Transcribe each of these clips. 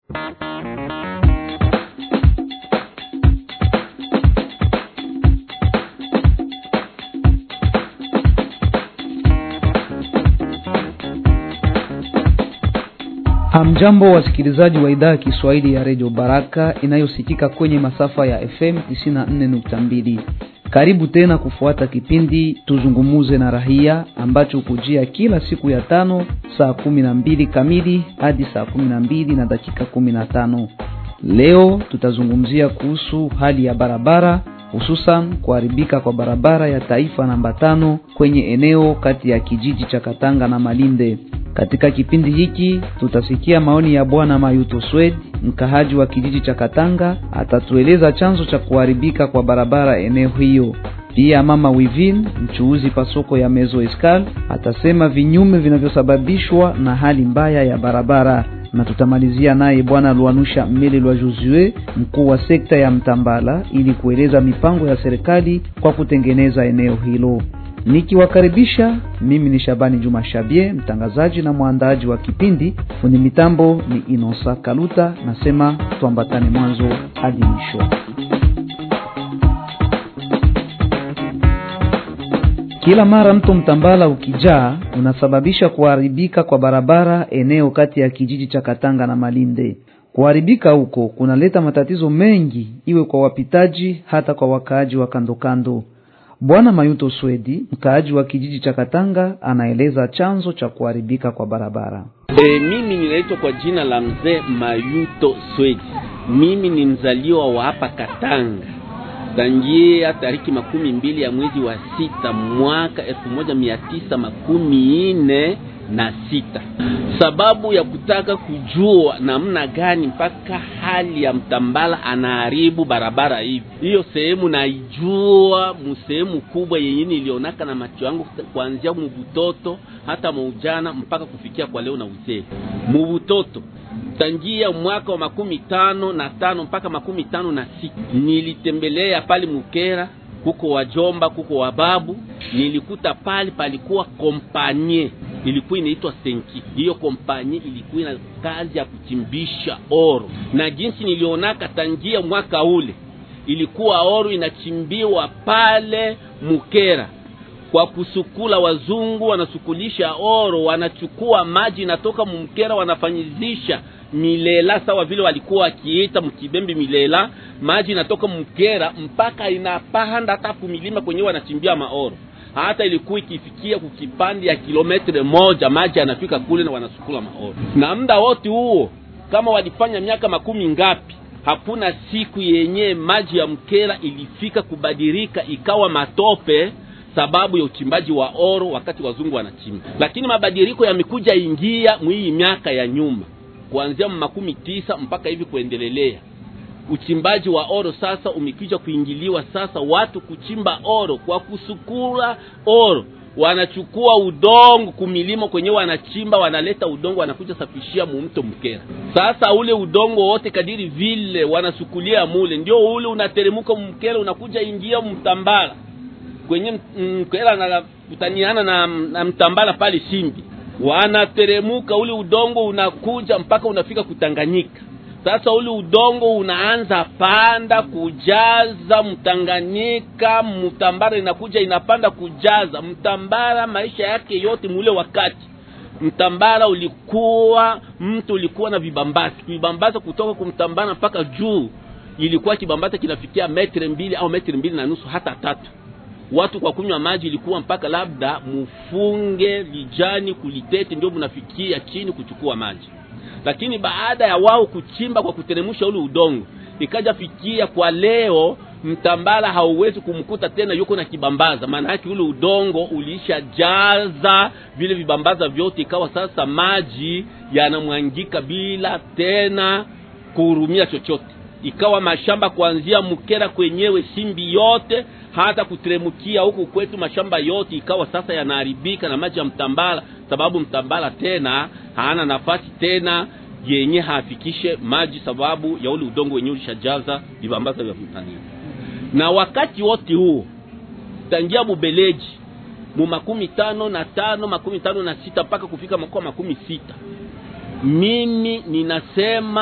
Hamjambo wasikilizaji wa idhaa ya Kiswahili ya redio Baraka inayosikika kwenye masafa ya FM 94.2. Karibu tena kufuata kipindi tuzungumuze na rahia ambacho hukujia kila siku ya tano saa kumi na mbili kamili hadi saa kumi na mbili na dakika kumi na tano. Leo tutazungumzia kuhusu hali ya barabara hususan kuharibika kwa barabara ya taifa namba tano kwenye eneo kati ya kijiji cha Katanga na Malinde. Katika kipindi hiki tutasikia maoni ya bwana Mayuto Swed, mkahaji wa kijiji cha Katanga, atatueleza chanzo cha kuharibika kwa barabara eneo hiyo. Pia mama Wivin, mchuuzi pasoko ya Mezo Escal, atasema vinyume vinavyosababishwa na hali mbaya ya barabara na tutamalizia naye bwana Luanusha Mmele Lwa Josue, mkuu wa sekta ya Mtambala, ili kueleza mipango ya serikali kwa kutengeneza eneo hilo. Nikiwakaribisha, mimi ni Shabani Juma Shabie, mtangazaji na mwandaaji wa kipindi. Fundi mitambo ni Inosa Kaluta. Nasema tuambatane mwanzo hadi mwisho. Kila mara mto Mtambala ukijaa unasababisha kuharibika kwa barabara eneo kati ya kijiji cha Katanga na Malinde. Kuharibika huko kunaleta matatizo mengi, iwe kwa wapitaji hata kwa wakaaji wa kandokando. Bwana Mayuto Swedi, mkaaji wa kijiji cha Katanga, anaeleza chanzo cha kuharibika kwa barabara. E, mimi ninaitwa kwa jina la mzee Mayuto Swedi. Mimi ni mzaliwa wa hapa Katanga tangia tariki makumi mbili ya mwezi wa sita mwaka elfu moja mia tisa makumi nne na sita. Sababu ya kutaka kujua namna gani mpaka hali ya Mtambala anaharibu barabara hivi, hiyo sehemu naijua musehemu kubwa yenye nilionaka na macho yangu kuanzia mubutoto hata maujana mpaka kufikia kwa leo na uzee. Mubutoto tangia mwaka wa makumi tano na tano mpaka makumi tano na sita nilitembelea pale Mukera, kuko wajomba, kuko wababu. Nilikuta pale palikuwa kompanye ilikuwa inaitwa Senki. Hiyo kompanye ilikuwa ina kazi ya kuchimbisha oro, na jinsi nilionaka tangia mwaka ule ilikuwa oro inachimbiwa pale Mukera kwa kusukula. Wazungu wanasukulisha oro, wanachukua maji inatoka Mukera, wanafanyizisha milela sawa vile walikuwa wakiita mkibembe milela. Maji inatoka Mukera mpaka inapanda hata kumilima kwenyewe wanachimbia maoro hata ilikuwa ikifikia kukipandi ya kilometre moja maji yanafika kule na wanasukula maoro. Na muda wote huo kama walifanya miaka makumi ngapi, hakuna siku yenye maji ya Mkera ilifika kubadilika ikawa matope sababu ya uchimbaji wa oro wakati wazungu wanachimba. Lakini mabadiliko yamekuja ingia mwii miaka ya nyuma, kuanzia makumi tisa mpaka hivi kuendelelea uchimbaji wa oro sasa umekuja kuingiliwa. Sasa watu kuchimba oro kwa kusukura oro, wanachukua udongo kumilimo kwenye wanachimba, wanaleta udongo wanakuja safishia mumto Mkera. Sasa ule udongo wote kadiri vile wanasukulia mule, ndio ule unateremuka Mkera, unakuja ingia Mtambala kwenye Mkera anakutaniana na, na Mtambala pale Shimbi, wanateremuka ule udongo unakuja mpaka unafika Kutanganyika. Sasa ule udongo unaanza panda kujaza Mtanganyika, Mtambara inakuja inapanda kujaza Mtambara. Maisha yake yote mule wakati Mtambara ulikuwa mtu ulikuwa na vibambasi, vibambasi kutoka kumtambara mpaka juu, ilikuwa kibambasi kinafikia metre mbili au metre mbili na nusu hata tatu. Watu kwa kunywa maji ilikuwa mpaka labda mufunge lijani kulitete, ndio mnafikia chini kuchukua maji lakini baada ya wao kuchimba kwa kuteremusha ule udongo, ikaja fikia kwa leo Mtambala hauwezi kumkuta tena yuko na kibambaza. Maana yake ule udongo ulishajaza vile vibambaza vyote, ikawa sasa maji yanamwangika bila tena kuhurumia chochote. Ikawa mashamba kuanzia Mkera kwenyewe Simbi yote hata kuteremukia huku kwetu mashamba yote ikawa sasa yanaharibika na maji ya Mtambala, sababu Mtambala tena hana nafasi tena yenye hafikishe maji, sababu ya ule udongo wenyewe ulishajaza vibambaza vya Tanzania. Na wakati wote huo tangia Bubeleji mu makumi tano na tano makumi tano na sita mpaka kufika mwaka makumi sita mimi ninasema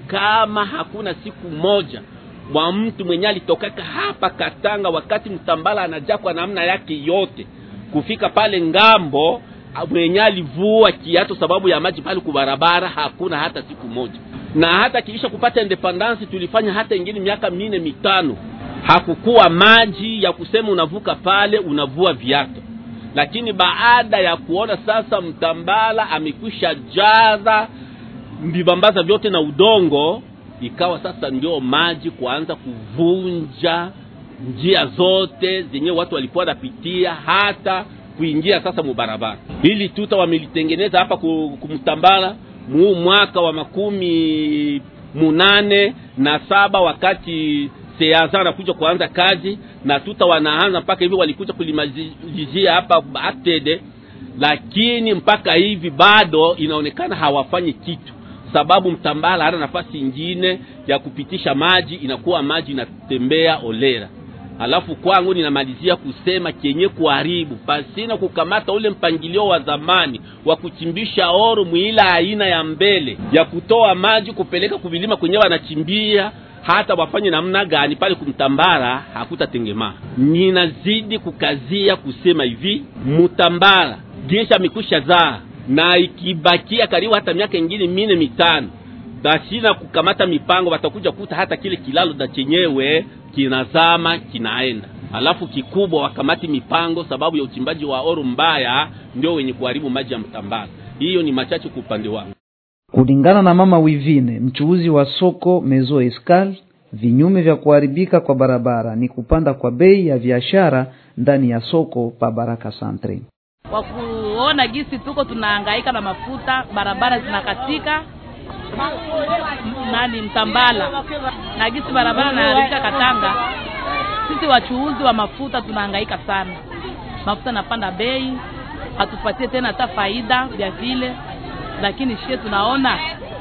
kama hakuna siku moja wa mtu mwenye alitokaka hapa Katanga wakati Mtambala anajaa kwa namna yake yote kufika pale ngambo mwenye alivua kiato sababu ya maji pale kubarabara, hakuna hata siku moja. Na hata kiisha kupata independence tulifanya hata ingine miaka mine mitano, hakukuwa maji ya kusema unavuka pale unavua viato. Lakini baada ya kuona sasa Mtambala amekwisha jaza vibambaza vyote na udongo, ikawa sasa ndio maji kuanza kuvunja njia zote zenye watu walikuwa wanapitia hata kuingia sasa mubarabara. Hili tuta wamelitengeneza hapa kumtambala muu mwaka wa makumi munane na saba wakati seaza anakuja kuanza kazi na tuta wanaanza mpaka hivi walikuja kulimalizia hapa atede, lakini mpaka hivi bado inaonekana hawafanyi kitu, sababu mtambala hana nafasi ingine ya kupitisha maji, inakuwa maji inatembea olera Alafu kwangu ninamalizia kusema kenye kuharibu pasina kukamata ule mpangilio wa zamani wa kuchimbisha oro mwila aina ya mbele ya kutoa maji kupeleka kuvilima kwenye wanachimbia, hata wafanye namna gani pale kumtambara hakutatengemaa. Ninazidi kukazia kusema hivi, mutambara jesha mikusha zaa na ikibakia karibu hata miaka ingine mine mitano basina kukamata mipango, watakuja kuta hata kile kilalo da chenyewe kinazama kinaenda. Alafu kikubwa wakamati mipango, sababu ya uchimbaji wa oro mbaya ndio wenye kuharibu maji ya Mtambala. Hiyo ni machache kwa upande wangu. Kulingana na mama Wivine, mchuuzi wa soko Mezo Escal, vinyume vya kuharibika kwa barabara ni kupanda kwa bei ya biashara ndani ya soko pa Baraka Santre. Kwa kuona gisi tuko tunahangaika na mafuta, barabara zinakatika nani Mtambala na gisi barabara naharibika Katanga, sisi wachuuzi wa mafuta tunahangaika sana. Mafuta napanda bei, hatupatie tena hata faida vya vile, lakini shie tunaona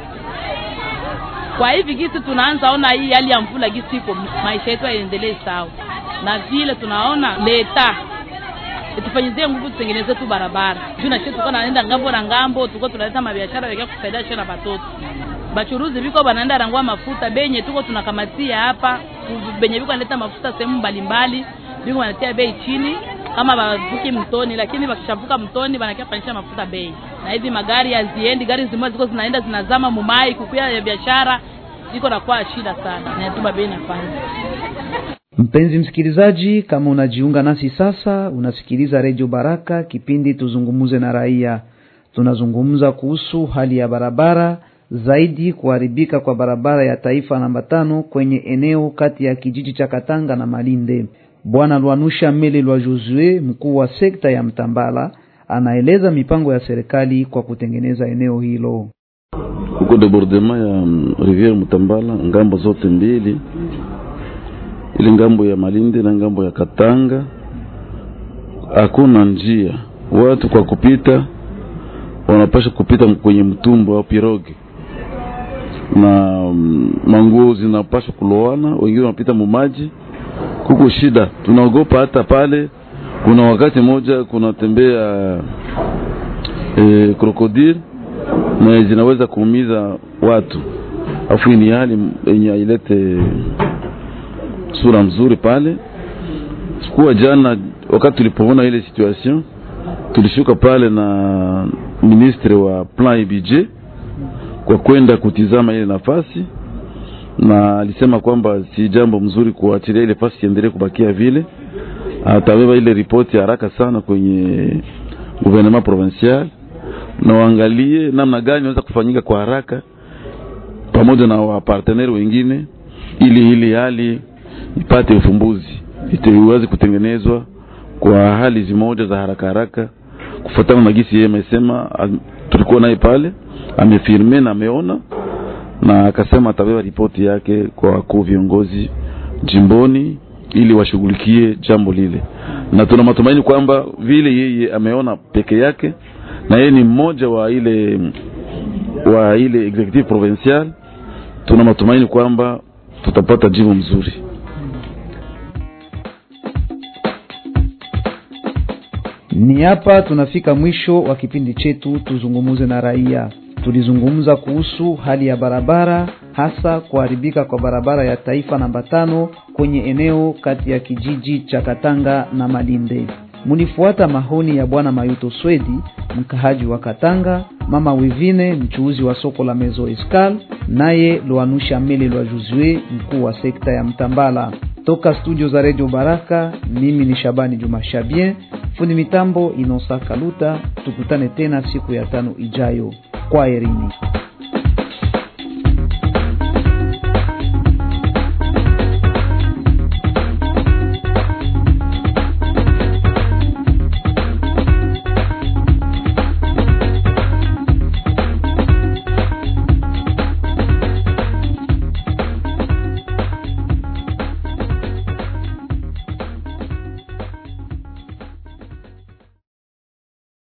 kwa hivi gisi tunaanza ona hii hali ya mvula gisi iko, maisha yetu yaendelee sawa, na vile tunaona leta tufanyizie nguvu tutengeneze tu barabara juu na shie tuko naenda ngambo na ngambo, tuko tunaleta mabiashara yakia kusaidia shie na batoto bachuruzi biko banaenda rangua mafuta benye tuko tunakamatia hapa benye biko analeta mafuta sehemu mbalimbali biko wanatia bei chini kama bavuki mtoni, lakini bakishavuka mtoni banakia panisha mafuta bei, na hivi magari haziendi, gari zimoja ziko zinaenda zinazama mumai, kukuya ya biashara iko nakuwa shida sana, na yatuma bei nafanya Mpenzi msikilizaji, kama unajiunga nasi sasa, unasikiliza redio Baraka, kipindi tuzungumuze na raia. Tunazungumza kuhusu hali ya barabara, zaidi kuharibika kwa barabara ya taifa namba tano kwenye eneo kati ya kijiji cha Katanga na Malinde. Bwana Lwanusha Mele Lwa Josue, mkuu wa sekta ya Mtambala, anaeleza mipango ya serikali kwa kutengeneza eneo hilo. Huko debordement ya riviere Mtambala, ngambo zote mbili ile ngambo ya Malinde na ngambo ya Katanga hakuna njia, watu kwa kupita wanapasha kupita kwenye mtumbo au piroge, na mm, manguo zinapasha kulowana, wengine wanapita mumaji. Kuko shida, tunaogopa hata pale. Kuna wakati moja kunatembea e, krokodil na zinaweza kuumiza watu, afu ni hali yenye ailete sura mzuri pale. Sikuwa jana wakati tulipoona ile situation, tulishuka pale na ministre wa plan et budget kwa kwenda kutizama ile nafasi, na alisema kwamba si jambo mzuri kuachilia ile nafasi iendelee kubakia vile. Atabeba ile ripoti haraka sana kwenye gouvernement provincial na waangalie namna gani inaweza kufanyika kwa haraka pamoja na waparteneri wengine, ili ili hali ipate ufumbuzi, iweze kutengenezwa kwa hali zimoja za haraka haraka, kufuatana na gisi yeye amesema. Tulikuwa naye pale, amefirme na ameona na akasema atabeba ripoti yake kwa wakuu viongozi jimboni ili washughulikie jambo lile, na tuna matumaini kwamba vile yeye ameona peke yake na yeye ni mmoja wa ile wa ile executive provincial, tuna matumaini kwamba tutapata jibu mzuri. Ni hapa tunafika mwisho wa kipindi chetu tuzungumuze na raia. Tulizungumza kuhusu hali ya barabara, hasa kuharibika kwa barabara ya taifa namba tano kwenye eneo kati ya kijiji cha Katanga na Malinde. Munifuata mahoni ya bwana Mayuto Swedi, mkahaji wa Katanga, mama Wivine, mchuuzi wa soko la Mezo Escal, naye Lwanusha Mele Lwa Juzue, mkuu wa sekta ya Mtambala. Toka studio za Radio Baraka, mimi ni Shabani Juma Shabien, fundi mitambo Inosa Kaluta. Tukutane tena siku ya tano ijayo. Kwa herini.